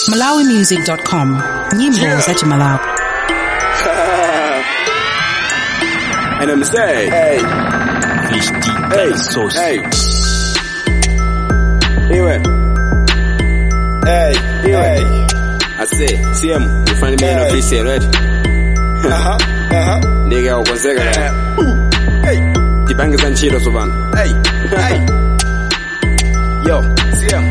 malawimusic.com nyimbo za chimalawi And I'm say, hey, Fish deep hey, like sauce. hey. Iwe. Hey, iwe. I say, CM, you find me in Hey. office here, right? Aha, aha. Nigga, ukonzeka Eh, la. ooh, hey, Tipange za nchito subana. hey, hey. Yo, CM.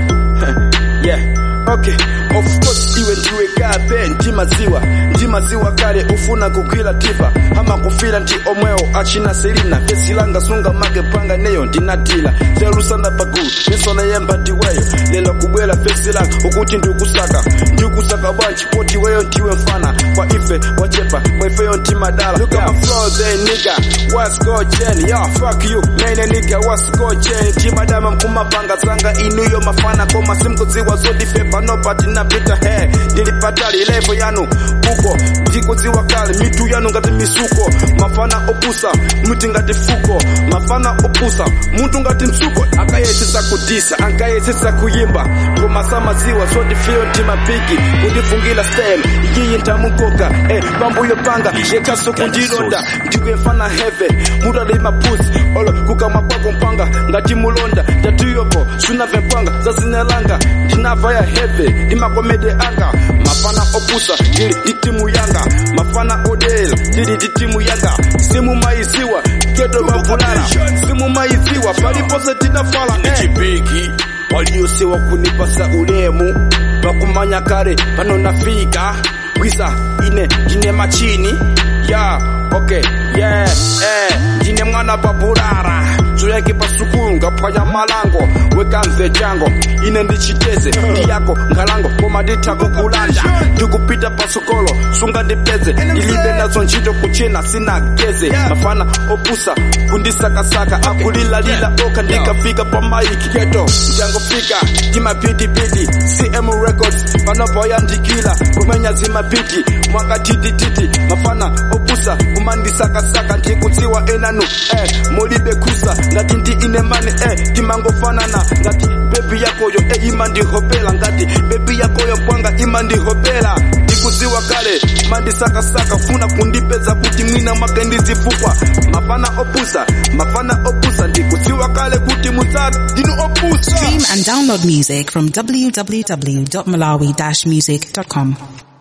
yeah. Okay, of course iwe ndiwe kape ndi maziwa ndi maziwa kale ufuna kugwira tipa ama kufira ndi omwewo achina selina fesi langa sunga make panga neyo ndinatila zelusana pagulu misona yemba ndiweyo lelo kubwera fesi langa ukuti ndikusaka ndikusaka bwanji poti weyo ndiwe mfana kwa ife wachepa kwa ifeyo ndimadala look at my flow there nigga what's go chain yo fuck you man nigga what's go chain ndimadama mkumapanga zanga inuyo mafana koma simkudziwa zodifepa nobati napita he ndilipatali levo yanu uko ndikudziwa kale mitu yanu ngati misuko mafana opusa miti ngati fuko mafana opusa mutu ngati msuko akayesesa kudisa ankayesesa kuyimba koma samaziwa zodifeyo ndimapigi kundifungila stem iyiyi ndamukoka eh, pambuyo panga yekhaso kundilonda ndikwemfana heve mudali mapusi olo kukamwa kwako mpanga ngati mulonda ndatiyopo sunave mpanga zazinelanga ndinava ya heve ndimakomede anga mafana opusa ndili ndi timu yanga mafana odela ndili ndi timu yanga simu maiziwa gedo vavulala simu maiziwa palipose tidafala eh. chipiki waliyosiwa kunipasa ulemu vakumanya kale pano nafika kwisa ine ndine machini ya okay yeah eh ndine mwana papurara zoyake pasukulu ngaphwanya malango wekamve chango ine ndichiteze ndi yako ngalango koma ndithako kulanda ndikupita pasukolo sunga ndipeze ndilibe nazo ntchito kuchena sina geze mafana opusa kundisakasaka akulilalila oka ndikafika pa maiki keto ndangofika timapitipiti cm records panopoyandikila kumenya zimapiti mwakatitititi mafana opusa kumandisakasaka ndikudziwa enanu eh, mulibe kusa ngati ndi ine mani eh, timangofanana ngati bebi yakoyo eh, imandihopela ngati bebi yakoyo pwanga imandihopela ndikudziwa kale mandisakasaka funa kundipeza kuti mwina mwake ndizifukwa mafana opusa mafana opusa ndikudziwa kale kuti mutsati ndinu opusa stream and download music from www.malawi-music.com